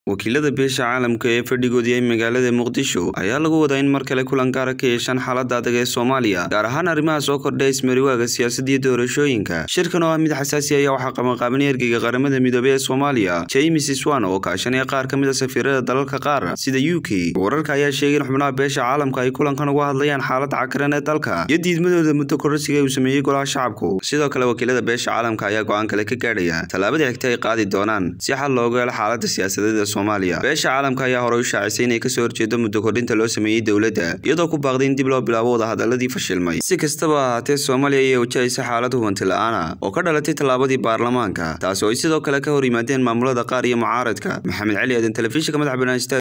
wakiilada beesha caalamka ee fadhigoodii ay magaalada muqdisho ayaa lagu wadaa in mar kale kulan gaara ka yeeshaan xaalada adag ee soomaaliya gaar ahaan arrimaha soo kordha ismariwaaga siyaasadda iyo doorashooyinka shirkan oo ah mid xasaasi ayaa waxaa qabanqaabanay ergeyga qaramada midoobey ee soomaaliya james swan oo kaashanaya qaar ka mid a safiirada dalalka qaar sida u k wararka ayaa sheegay in xubnaha beesha caalamka ay kulankan uga hadlayaan xaalada cakaran ee dalka iyo diidmadooda muddo kororsiga uu sameeyey golaha shacabku sidoo kale wakiilada beesha caalamka ayaa go-aan kale ka gaadhaya tallaabada xigta ay qaadi doonaan si xal loogu helo xaalada siyaasadeed beesha caalamka ayaa horey u shaacisay inay kasoo horjeedo muddo kordhinta loo sameeyey dowladda iyadoo ku baaqday in dib loo bilaabo wadahadaladii fashilmay si kastaba ahaatee soomaaliya ayaa wajahaysa xaalad hubanti la-aana oo ka dhalatay tallaabadii baarlamaanka taasi oo ay sidoo kale ka hor yimaadeen maamulada qaar iyo mucaaradka maxamed cali aadan telefishinka madaxa banaan